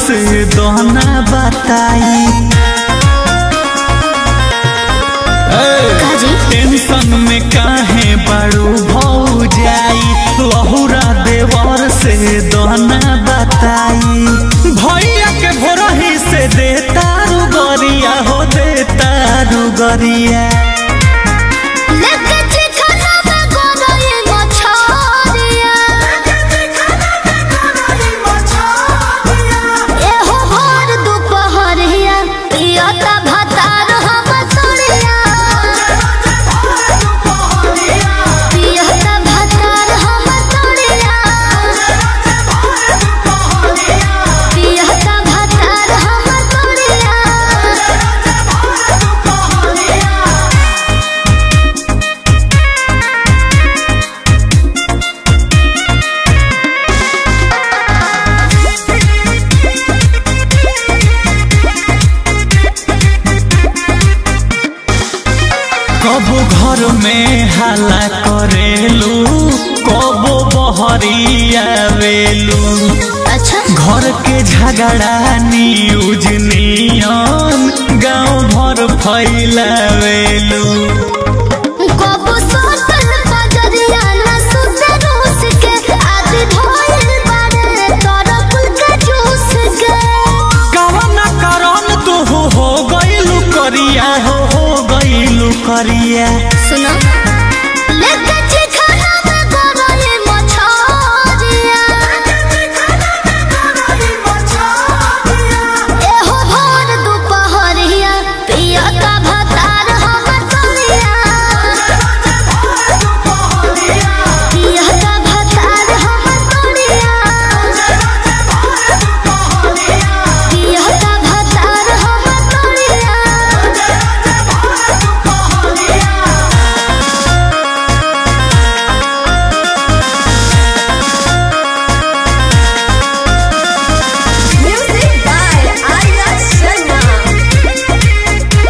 से दोना बताई काजी टेंशन में काहे बड़ू भौ जाई लहुरा देवर से दोना बताई भैया के भोरही से देता रुगरिया हो देता रुगरिया लेके चिखना में गोरई मछरिया एहो भर दुपहरिया पियता भतार हम तोरिया पियता भतार हम तोरिया पियता भतार हम तोरिया कबो घर में हाला करेलू कबो बहरिया वेलू अच्छा घर के झगड़ा न्यूज नियन गांव भर फैलावेलू कबो सोतल बजरिया न सुते रूस के आदि भइल बारे तोर कुल के जूस के कवन करन तू हो गइलू करिया हो हो गइलू करिया सुनो लेके चिखना में गोरई मछरिया एहो भोर दुपहरिया पियता भतार हम तोरिया पियता भतार हम तोरिया पियता भतार हम तोरिया Music by Arya Sharma.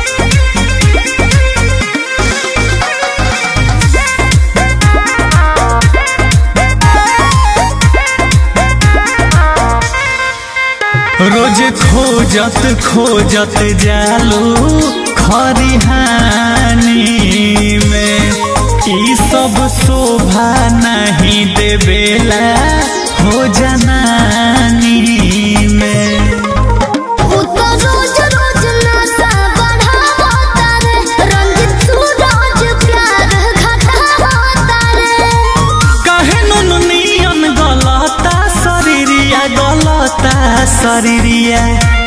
रोज खोजत खोजत जालू खरिहानी में ई सब शोभा नहीं देवेला हो जनानी में उ तो रोज रोज नशा बढ़ावता रे रंजित सूरज प्यार घटावता रे कहे नुन नियन गलता शरीरिया गलता शरीरिया